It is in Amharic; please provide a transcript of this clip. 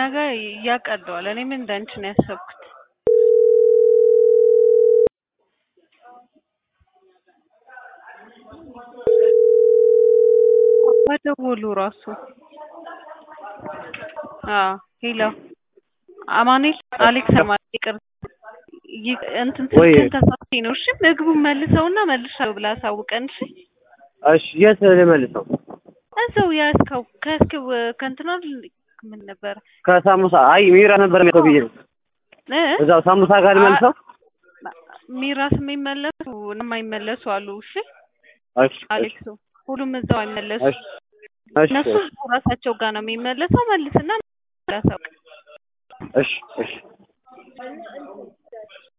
ጋር ያቀለዋል። እኔም እንዳንቺ ነው ያሰብኩት። በደወሉ ራሱ አዎ ሄሎ አማኑኤል አሌክስ ማለት ይቅር ይ- እንትን ወይ ስልክህን ተሳስቼ ነው። እሺ ምግቡን መልሰውና መልሻለሁ ብለህ አሳውቀን። እሺ እሺ የት ልመልሰው? እዛው ያዝከው ከያዝከው ከእንትና ምን ነበር ከሳሙሳ አይ ሚራ ነበር የሚለው ብዬ ነው። እ እዛው ሳሙሳ ጋር ልመልሰው? ሚራስ የሚመለሱ የማይመለሱ አሉ። እሺ እሺ እሺ አሌክሱ ሁሉም እዛው አይመለሱ። እሺ እሺ እነሱ ራሳቸው ጋር ነው የሚመለሰው። መልስና ላሳውቅ እሺ እሺ